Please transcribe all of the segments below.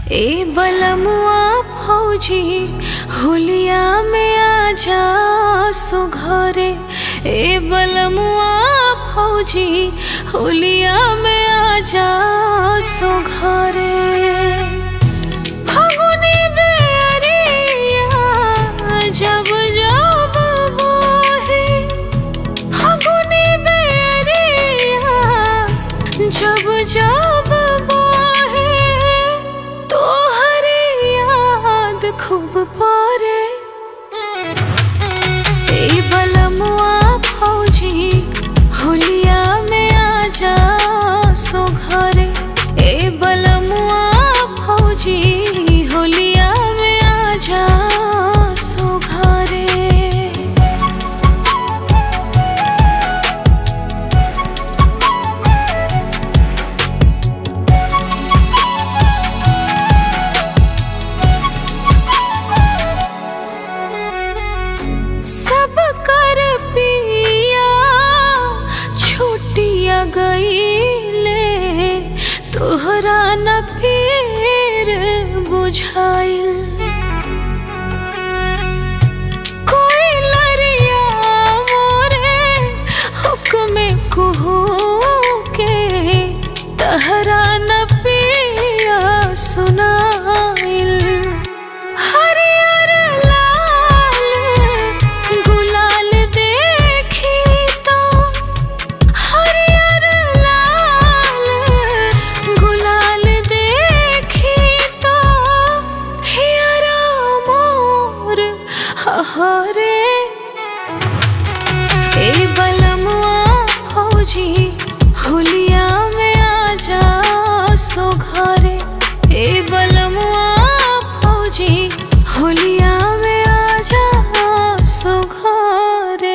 ए बलमुआ फौजी होलिया में आजा सो घरे ए बलमुआ फौजी होलिया में आजा सो घरे फागुनी बेरिया जब जब बहे फागुनी बेरिया जब जब बहे तोहरे याद खूब परे ए बलमुआ फौजी होलिया में आजा सो घरे ए बलमुआ फौजी होलिया में आजा सो घरे सब कर पिया छुटिया गईले तोहरा न फिर बुझाइल कोई लरिया मोरे हुक्म कुहू के तहरा न पिया सुनाइल हरियर लाल गुलाल देखी तो हरियर लाल गुलाल देखी तो हियरा मोर हरे ए बलमुआ फौजी होलिया में आजा सो घरे ए बलमुआ फौजी होलिया में आजा सो घरे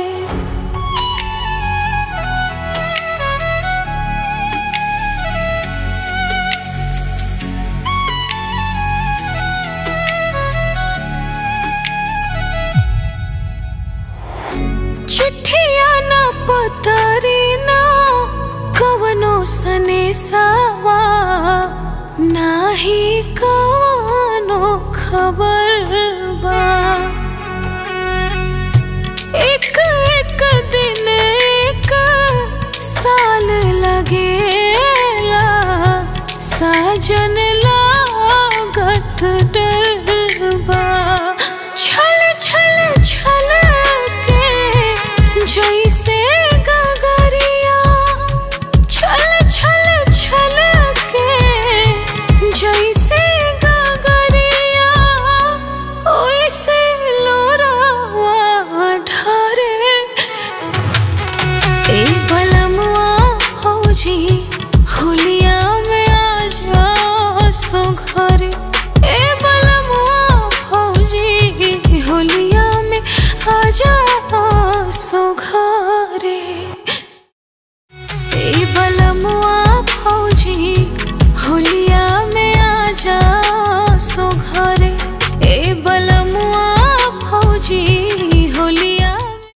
चिट्ठिया ना पतरी ना कवनो सनेसावा नाही कवनो खबर बा एक एक दिन एक साल लगेला साजन लागत डर